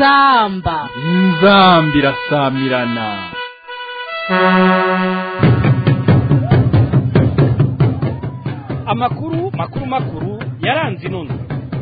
inzamba inzamba irasamirana amakuru makuru makuru yaranze inono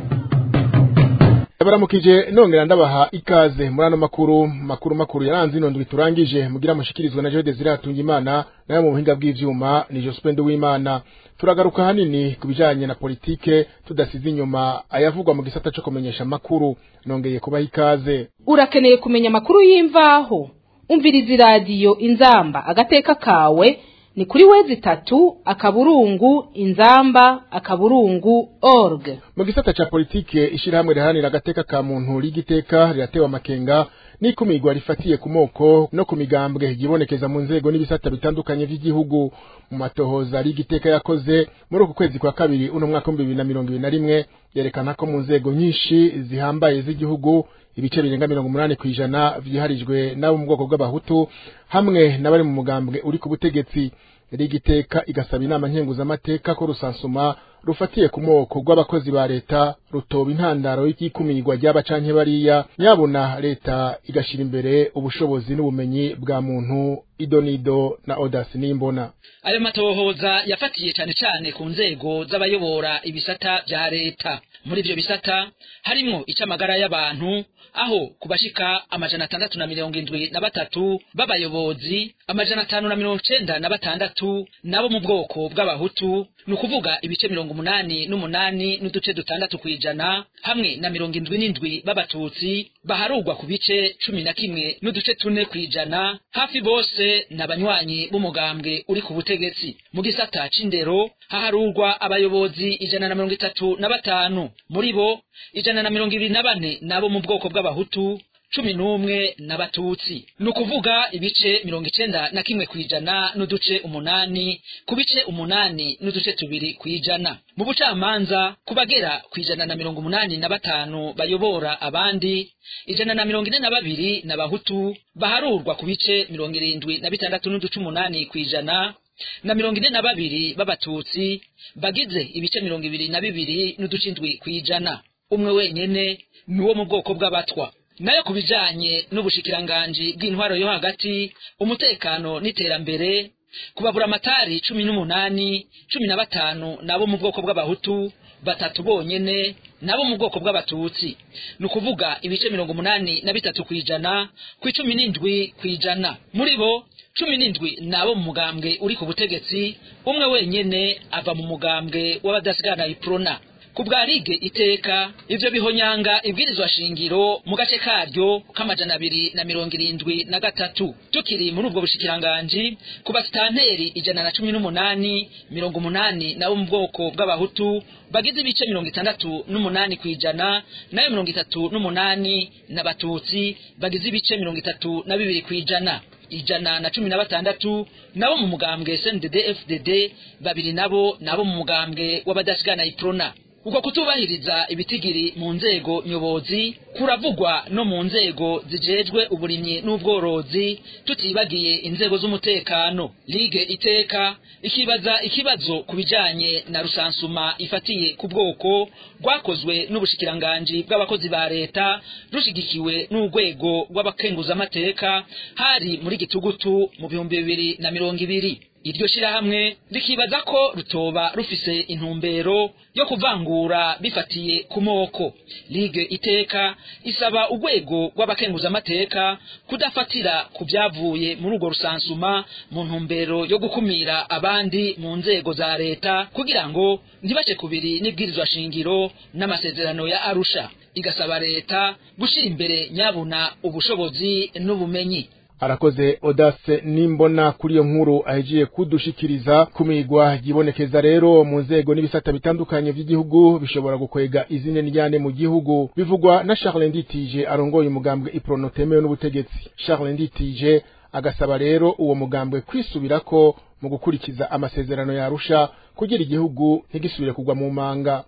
baramukije nongera ndabaha ikaze muri ano makuru makuru makuru yaranze ino ndwi turangije mugira mushikirizwa na Jode Ziratunga Imana nayo mu buhinga bw'ivyuma ni Jospende w'Imana turagaruka hanini ku bijanye na politike tudasize inyuma ayavugwa mu gisata cyo kumenyesha makuru nongeye kubaha ikaze urakeneye kumenya amakuru y'imvaho umviriza iradiyo inzamba agateka kawe ni kuri wezi itatu akaburungu inzamba akaburungu org mu gisata ca politike ishirahamwe riharanira agateka ka muntu rigiteka riratewe amakenga n'ikumirwa rifatiye ku moko no ku migambwe yibonekeza mu nzego n'ibisata bitandukanye vy'igihugu mu matohoza rigiteka yakoze muri uku kwezi kwa kabiri uno mwaka w'ibihumbi bibiri na mirongo ibiri na rimwe yerekana ko mu nzego nyinshi zihambaye z'igihugu ibice birenga mirongo umunani kw'ijana vyiharijwe n'abo mu bwoko bw'abahutu hamwe n'abari mu mugambwe uri ku butegetsi rigiteka igasaba inama nkenguzamateka ko rusansuma rufatiye ku moko rw'abakozi ba leta rutoba intandaro y'ikumirwa ry'aba canke bariya nyabuna leta igashira imbere ubushobozi n'ubumenyi bwa muntu idonido na odasi n'imbona ayo matohoza yafatiye cane cane ku nzego z'abayobora ibisata vya leta muri ivyo bisata harimwo ic'amagara y'abantu aho kubashika amajana atandatu na mirongo indwi na batatu b'abayobozi amajana atanu na mirongo icenda na batandatu nabo mu bwoko bw'abahutu ni ukuvuga ibice mirongo umunani n'umunani n'uduce dutandatu kw'ijana hamwe na mirongo indwi n'indwi b'abatutsi baharugwa ku bice cumi na kimwe n'uduce tune kw'ijana hafi bose ni abanywanyi b'umugambwe uri ku butegetsi mu gisata c'indero haharurwa abayobozi ijana na mirongo itatu na batanu muri bo ijana na mirongo ibiri na bane nabo mu bwoko bw'abahutu cumi n'umwe n'abatutsi ni ukuvuga ibice mirongo icenda na kimwe kw'ijana n'uduce umunani ku bice umunani n'uduce tubiri kw'ijana mu bucamanza ku bagera kw'ijana na mirongo umunani na batanu bayobora abandi ijana na mirongo ine na babiri n'abahutu baharurwa ku bice mirongo irindwi na bitandatu n'uduce umunani kw'ijana na mirongo ine na babiri b'abatutsi bagize ibice mirongo ibiri na bibiri n'uduce indwi kw'ijana umwe wenyene ni uwo mu bwoko bw'abatwa nayo ku bijanye n'ubushikiranganji bw'intwaro yo hagati umutekano n'iterambere kubabura amatari cumi n'umunani cumi na batanu nabo mu bwoko bw'abahutu batatu bonyene nabo mu bwoko bw'abatutsi ni ukuvuga ibice mirongo umunani na bitatu kw'ijana ku icumi n'indwi kw'ijana muri bo cumi n'indwi nabo mu mugambwe uri ku butegetsi umwe wenyene ava mu mugambwe w'abadasigana iprona ku bwa rige iteka ivyo bihonyanga ibwirizwa shingiro mu gace karyo k'amajana abiri na mirongo irindwi na gatatu tukiri muri ubwo bushikiranganji ku basitanteri ijana na cumi n'umunani mirongo umunani nabo mu bwoko bw'abahutu bagize ibice mirongo itandatu n'umunani kw'ijana nayo mirongo itatu n'umunani n'abatutsi bagize ibice mirongo itatu na bibiri kw'ijana ijana na cumi na batandatu nabo mu mugambwe SNDD FDD babiri nabo nabo mu mugambwe w'abadasigana iprona uko kutubahiriza ibitigiri mu nzego nyobozi kuravugwa no mu nzego zijejwe uburimyi n'ubworozi tutibagiye inzego z'umutekano ligue iteka ikibaza ikibazo ku bijanye na rusansuma ifatiye ku bwoko rwakozwe n'ubushikiranganji bw'abakozi ba leta rushigikiwe n'urwego rw'abakenguzamateka hari muri gitugutu mu bihumbi bibiri na mirongo ibiri iryo shirahamwe rikibaza ko rutoba rufise intumbero yo kuvangura bifatiye ku moko ligue iteka isaba urwego rw'abakenguzamateka kudafatira ku byavuye muri urwo rusansuma mu ntumbero yo gukumira abandi mu nzego za leta kugira ngo ntibace kubiri n'ibwirizwa shingiro n'amasezerano ya arusha igasaba leta gushyira imbere nyabuna ubushobozi n'ubumenyi arakoze odase nimbona kuri iyo nkuru ahejiye kudushikiriza kumigwa yibonekeza rero mu nzego n'ibisata bitandukanye by'igihugu bishobora gukwega izine njyane mu gihugu bivugwa na Charles Nditije arongoye umugambwe iprono temewe n'ubutegetsi Charles Nditije agasaba rero uwo mugambwe kwisubirako mu gukurikiza amasezerano yarusha kugira igihugu ntigisubire kugwa mu manga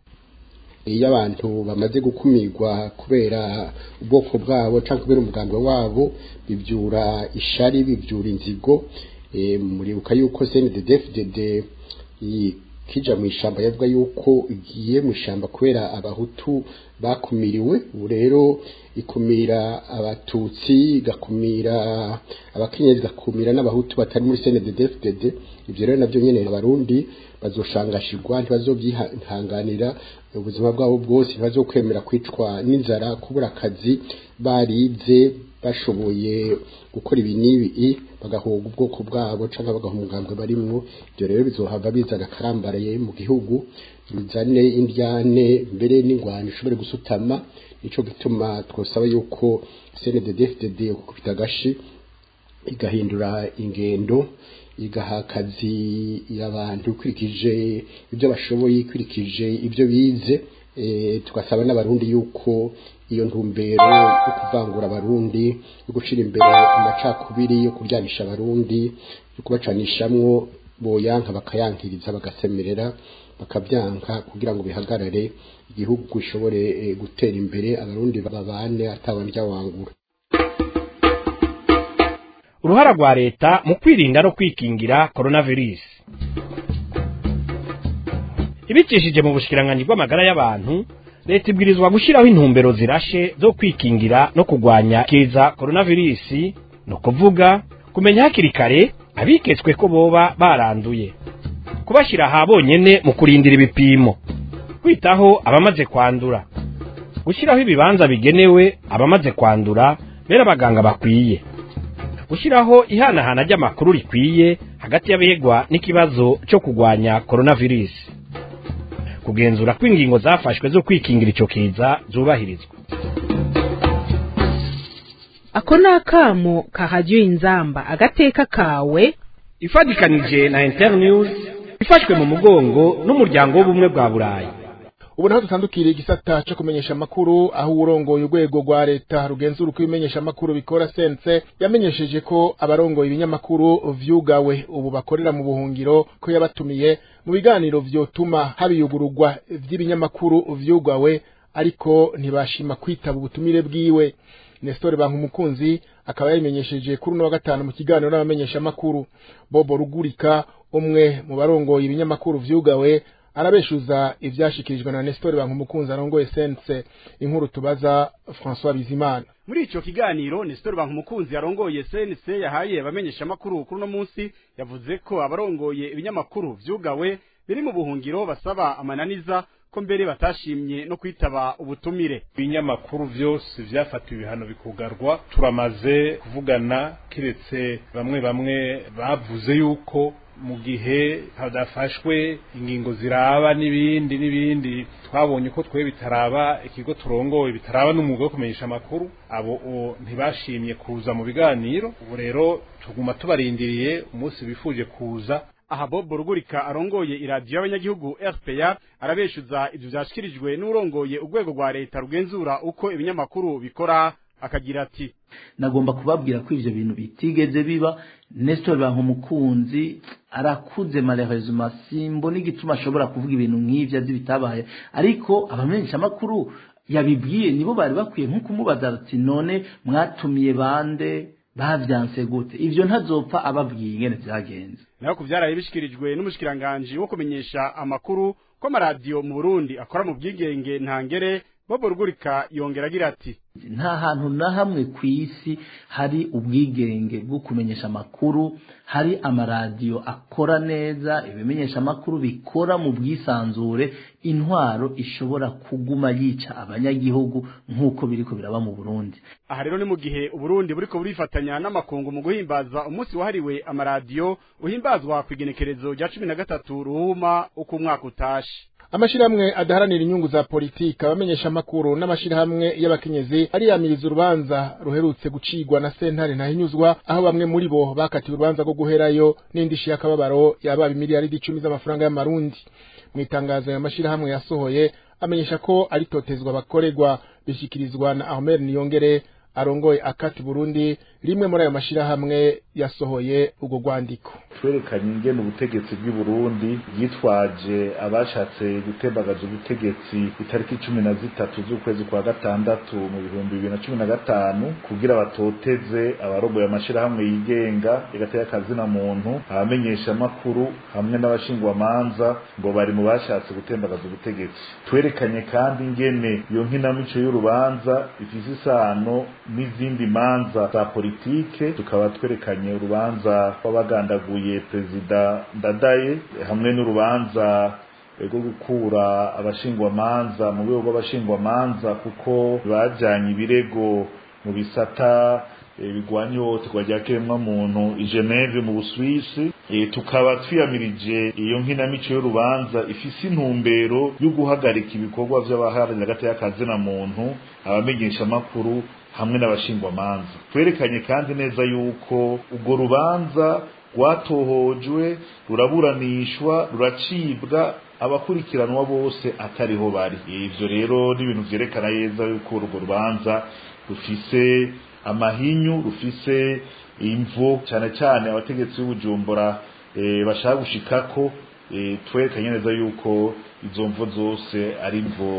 iyo abantu bamaze gukumirwa kubera ubwoko bwabo cyangwa kubera umuganga wabo bibyura ishari bibyura inzigo muribuka yuko CNDD-FDD kija mu ishamba yavuga yuko igiye mu ishamba kubera abahutu bakumiriwe ubu rero ikumira abatutsi igakumira abakenyezi igakumira n'abahutu batari muri CNDD-FDD ivyo rero navyo nyene abarundi bazoshangashirwa ntibazovyihanganira ubuzima bwabo bwose ntibazokwemera kwicwa n'inzara kubura akazi barize bashoboye gukora ibi n'ibi bagahoga ubwoko bwabo cyangwa bagaha umugambwe barimwo ibyo rero bizohava bizana akarambaraye mu gihugu bizane indyane mbere n'ingwano ishobore gusutama nico gituma twosaba yuko CNDD-FDD gukubita agashi igahindura ingendo igaha akazi y'abantu ikurikije ibyo bashoboye ikurikije ibyo bize tugasaba n'abarundi yuko iyo ntumbero yo kuvangura abarundi yo gucira imbere amacakubiri yo kuryanisha abarundi yo kubacanishamwo boyanka bakayankiriza bagasemerera bakabyanka kugira ngo bihagarare igihugu gishobore gutera imbere abarundi babane atabarya wangura uruhara rwa leta mu kwirinda no kwikingira coronavirus ibicishije mu bushikiranganji bw'amagara y'abantu leta ibwirizwa gushyiraho intumbero zirashe zo kwikingira no kurwanya kiza coronavirus ni ukuvuga kumenya hakiri kare abiketswe ko boba baranduye kubashyira aha bonyene mu kurindira ibipimo kwitaho abamaze kwandura gushyiraho ibibanza bigenewe abamaze kwandura bera abaganga bakwiye gushyiraho ihanahana ry'amakuru rikwiye hagati y'abegwa n'ikibazo cyo kurwanya coronavirus kugenzura ko ingingo zafashwe zo kwikingira icyo kiza zubahirizwa ako ni akamo kahajya inzamba agateka kawe ifatikanije na internews ifashwe mu mugongo n'umuryango w'ubumwe bwa burayi ubu naho dutandukiriye igisata cyo kumenyesha amakuru aho urongoye urwego rwa leta rugenzura uko ibimenyesha amakuru bikora sense yamenyesheje ko abarongoye ibinyamakuru vyugawe ubu bakorera mu buhungiro ko yabatumiye mu biganiro vyotuma habiyugururwa vy'ibinyamakuru vyugawe ariko ntibashima kwitaba ubutumire bwiwe Nestor Bankumukunzi akaba yabimenyesheje kuri uno wa gatanu mu kiganiro n'abamenyesha amakuru Bobo Rugurika umwe mu barongoye ibinyamakuru vyugawe arabeshuza ivyashikirijwe na Nestor Bankumukunzi arongoye sense inkuru tubaza François Bizimana muri ico kiganiro Nestor Bankumukunzi arongoye CNC yahaye abamenyesha makuru kuri no munsi yavuze ko abarongoye ibinyamakuru vyugawe biri mu buhungiro basaba amananiza ko mbere batashimye no kwitaba ubutumire ibinyamakuru vyose vyafatiwe ibihano bikugarwa turamaze kuvugana kiretse bamwe bamwe bavuze yuko mu gihe hadafashwe ingingo ziraba n'ibindi n'ibindi twabonye ko twe bitaraba ikigo turongoye bitaraba n'umwuga wo kumenyesha amakuru abo ntibashimye kuza mu biganiro ubu rero tuguma tubarindiriye umunsi bifuje kuza aha Bob Rugurika arongoye iradiyo y'abanyagihugu RPA arabeshuza ivyo vyashikirijwe n'urongoye urwego rwa leta rugenzura uko ibinyamakuru bikora akagira ati nagomba kubabwira ko ivyo bintu bitigeze biba Nestor Bankumukunzi arakuze malheureusement simbo n'igituma ashobora kuvuga ibintu nk'ivyo azi bitabaye ariko abamenyesha makuru yabibwiye nibo bari bakwiye nko kumubaza ati none mwatumiye bande bavyanse gute ivyo ntazopfa ababwiye ingene vyagenze naho kuvyaraye bishikirijwe n'umushikiranganje wo kumenyesha amakuru ko amaradiyo mu Burundi akora mu bwigenge ntangere Bobo Rugurika yongera agira ati nta hantu na hamwe ku isi hari ubwigenge bwo kumenyesha amakuru hari amaradiyo akora neza ibimenyesha amakuru bikora mu bwisanzure intwaro ishobora kuguma yica abanyagihugu nk'uko biriko biraba mu Burundi aha rero ni mu gihe uburundi buriko burifatanya n'amakungu mu guhimbaza umunsi wahariwe amaradiyo uhimbazwa ku igenekerezo rya cumi na gatatu ruhuma uko umwaka utashe amashirahamwe adaharanira inyungu za politika abamenyesha amakuru n'amashirahamwe y'abakenyezi ariyamiriza urubanza ruherutse gucigwa na sentare ntahinyuzwa aho bamwe muri bo bakatiwe urubanza rwo guherayo n'indishi y'akababaro yababa imiliyaridi icumi z'amafaranga y'amarundi mu itangazo ya mashirahamwe yasohoye amenyesha ko ari totezwa bakorerwa bishikirizwa na Ahmed Niyongere arongoye akati Burundi rimwe muri ayo mashirahamwe yasohoye ubwo rwandiko twerekanye ingene ubutegetsi bw'i Burundi bwitwaje abashatse gutembagaza ubutegetsi itariki cumi na zitatu z'ukwezi kwa gatandatu mu bihumbi bibiri na cumi na gatanu kugira batoteze abarogoye amashirahamwe yigenga yagateye akazina muntu abamenyesha amakuru hamwe n'abashingwamanza ngo bari mu bashatse gutembagaza ubutegetsi twerekanye kandi ingene iyo nkinamico y'urubanza ifise isano n'izindi manza za politike tukaba twerekanye urubanza rw'abagandaguye perezida ndadaye hamwe n'urubanza rwo gukura abashingwamanza mu rwego rw'abashingwamanza kuko bajyanye ibirego mu bisata bigwanya ihohoterwa rya kiremwamuntu i Geneve mu Busuwisi tukaba twiyamirije iyo nkinamico y'urubanza ifise intumbero yo guhagarika ibikorwa vy'abaharanira hagati y'akazina muntu abamenyesha amakuru hamwe n'abashingwamanza twerekanye kandi neza yuko urwo rubanza rwatohojwe ruraburanishwa ruracibwa abakurikiranwa bose atariho bari ivyo rero n'ibintu vyerekana neza yuko urwo rubanza rufise amahinyu rufise imvo cyane cyane abategetsi b'ubujumbura e, bashaka gushikako e, twerekanye neza yuko izo mvo zose ari imvo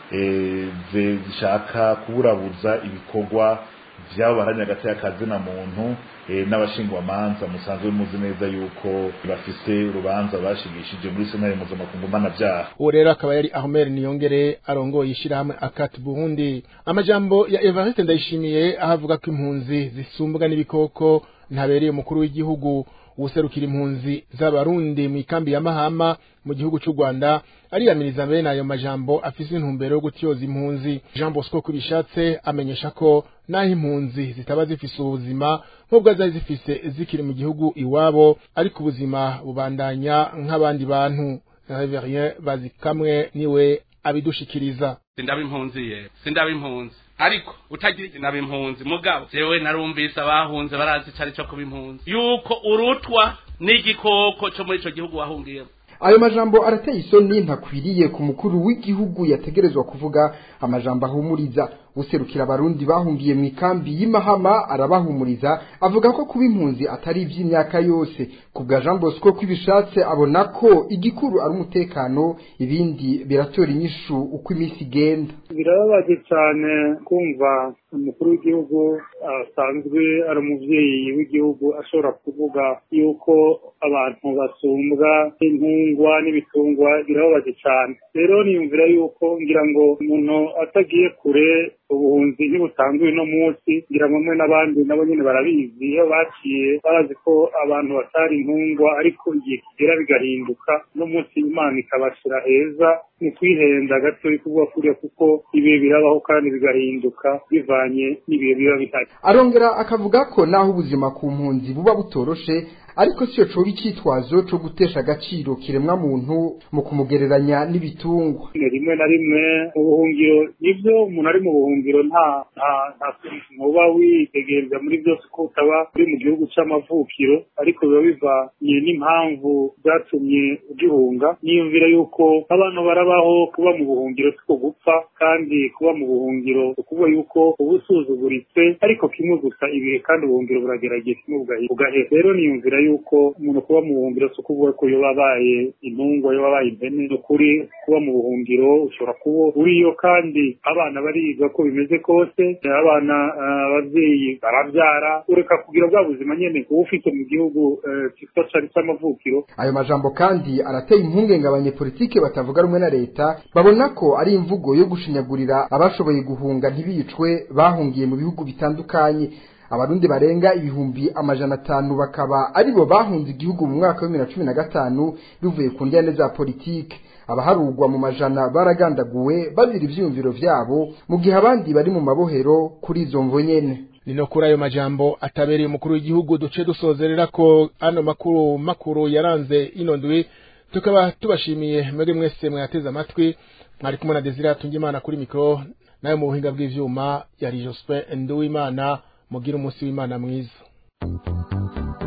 e, zishaka kuburabuza ibikorwa vyabo baharanira hagati y'akazina muntu e, n'abashingwamanza musanzwe muzi neza yuko bafise urubanza bashigishije muri senari mpuzamakungu mpanavyaha uwo rero akaba yari Ahmed Niyongere arongoye ishirahamwe Akat Burundi amajambo ya Evariste Ndayishimiye ahavuga ko impunzi zisumbwa n'ibikoko ntabereye umukuru w'igihugu userukira impunzi z'abarundi mu ikambi ya Mahama mu gihugu cy'u Rwanda ariyamiriza mbere nayo majambo afise intumbero yo gutyoza impunzi Jean Bosco kubishatse amenyesha ko naho impunzi zitaba zifise ubuzima nk'ubwo zari zifise zikiri mu gihugu iwabo ariko ubuzima bubandanya nk'abandi bantu Reverien bazikamwe niwe abidushikiriza sindaba impunzi ye sindaba impunzi ariko utagira inaba impunzi mugabo jewe narumvise abahunze barazi icari co kuba impunzi yuko urutwa n'igikoko co muri ico gihugu wahungiyemo ayo majambo arateye isoni ntakwiriye ku mukuru w'igihugu yategerezwa kuvuga amajambo ahumuriza userukira abarundi bahungiye mu ikambi y'imahama arabahumuriza avuga ko kuba impunzi atari iby'imyaka yose ku bwa jean bosco kw'ibishatse abona ko igikuru ari umutekano ibindi biratora inyishu uko iminsi igenda birababaje cyane kumva umukuru w'igihugu asanzwe ari umubyeyi w'igihugu ashobora kuvuga yuko abantu basumbwa n'intungwa n'ibitungwa birababaje cyane rero niyumvira yuko ngira ngo umuntu atagiye kure ubuhunzi ntibutanzwe uno munsi ngira ngo mwe n'abandi nabo nyine barabizi iyo baciye barazi ko abantu batari intungwa ariko igihe kigera bigahinduka no munsi imana ikabashyira heza mu kwihenda gato kuvuga kuriya kuko ibihe birabaho kandi bigahinduka bivanye n'ibihe biba bihari arongera akavuga ko naho ubuzima ku mpunzi buba butoroshe ariko siyo coba icyitwazo cyo gutesha agaciro kiremwa muntu mu kumugereranya n'ibitungwa rimwe na rimwe mu buhungiro nibyo umuntu ari mu buhungiro nta nta nta ntuba witegereza muri byose ko utaba uri mu gihugu c'amavukiro ariko biba bivanye n'impamvu zatumye ugihunga niyumvira yuko abantu barabaho kuba mu buhungiro siko gupfa kandi kuba mu buhungiro ukuvuga yuko uba usuzuguritse ariko kimwe gusa ibihe kandi ubuhungiro buragerageza kimwe bugahera rero niyumvira yuko umuntu kuba mu buhungiro si ukuvuga ko iyo wabaye intungwa iyo wabaye impene ni ukuri kuba mu buhungiro ushobora kuba uriyo kandi abana bariga ko bimeze kose abana ababyeyi barabyara ureka kugira bwa buzima nyine uba ufite mu gihugu cyitwa cari c'amavukiro ayo majambo kandi arateye impungenge abanyepolitike batavuga rumwe na leta babona ko ari imvugo yo gushinyagurira abashoboye guhunga ntibicwe bahungiye mu bihugu bitandukanye abarundi barenga ibihumbi amajana atanu bakaba aribo bahunze igihugu mu mwaka wa bibiri na cumi na gatanu bivuye ku njyane za politike abaharugwa mu majana baragandaguwe bazira ivyiyumviro vyabo mu gihe abandi bari mu mabohero kuri izo mvo nyene nino kuri ayo majambo atabereye umukuru w'igihugu duce dusozerera ko ano makuru makuru yaranze ino ndwi tukaba tubashimiye muri mwese mwateze amatwi mwari kumwe na Desire Tungimana kuri mikro nayo mu buhinga bw'ivyuma yari Jospin Nduwimana mugira umunsi w'Imana mwiza